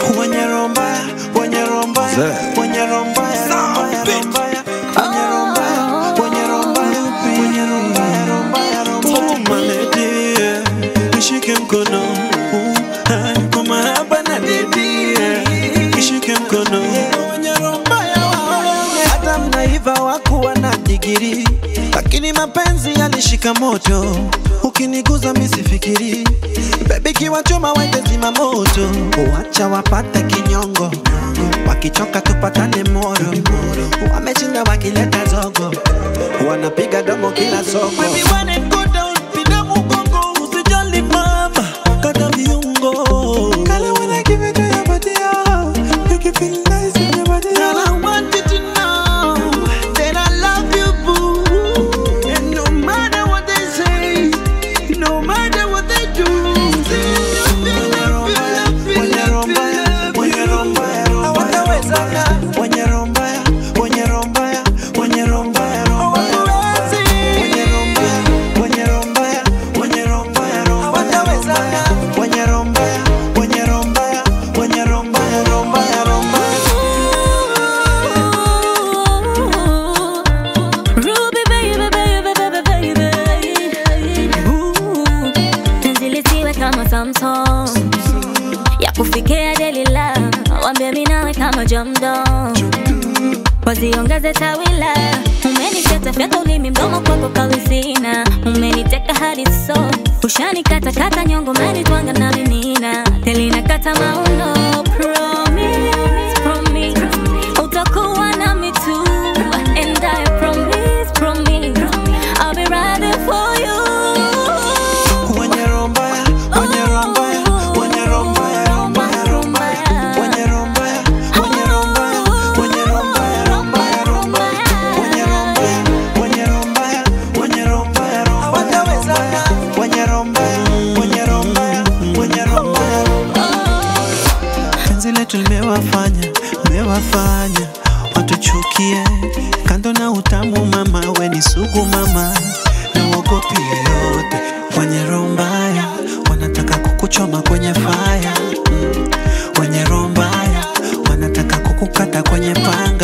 Wenye roho mbaya, wenye roho mbaya, Zee. wenye roho mbaya, roho mbaya, roho mbaya. Wenye roho mbaya, wenye roho mbaya, wenye roho mbaya, roho mbaya, roho mbaya. Oh, my lady, yeah. Nishike mkono uh, ah, kwa mahaba na dedi yeah. Nishike mkono wenye roho mbaya, wabaya. hata mnaiva wakuwa na digiri lakini mapenzi yalishika moto ukiniguza misifikiri bebi kiwachoma wende zima moto wacha wapate kinyongo wakichoka tupatane moro wamechinda wakileta zogo wanapiga domo kila soko Baby, when it go down, pinda mgongo, usijali mama, kata viungo. Kale when I give it to your body, oh, make you feel nice in your body, Girl, I want you to know that I love you, boo. And no matter what they say, no matter what they do, Wenye roho mbaya, wenye roho mbaya, roho mbaya, wenye roho mbaya, wenye roho mbaya, wenye roho mbaya, roho mbaya, wenye roho mbaya, wenye roho mbaya, wenye roho mbaya, roho mbaya, wenye roho mbaya, wenye roho mbaya, wenye roho mbaya, roho mbaya, roho mbaya. Ruby baby, baby, baby, baby. Ooh. Penzi lisiwe kama Samsung ya kufikia Delila, wambie mimi nawe kama jamdo, waziongeze tawila. Umeniteta fyaka ulimi mdomo kwako kawisina, umeniteka hadi so ushanikata kata nyongo manitwanga na minina telina kata mauno promise, promise utakuwa nami tu and I promise, promise I'll be riding for you Wenye roho mbaya, wenye roho mbaya, wenye roho mbaya, roho mbaya, roho mbaya. Wenye roho mbaya, wenye roho mbaya, wenye roho mbaya, roho mbaya, roho mbaya. Wenye roho mbaya, wenye roho mbaya, wenye roho mbaya, roho mbaya, roho mbaya. Wenye roho mbaya, wenye roho mbaya, wenye roho mbaya, roho mbaya. Penzi letu limewafanya, limewafanya watuchukie. Kando na utamu mama, we ni sugu mama, na uogopi yoyote. Wenye roho mbaya wanataka kukuchoma kwenye faya, mm. wenye roho mbaya wanataka kukukata kwenye panga.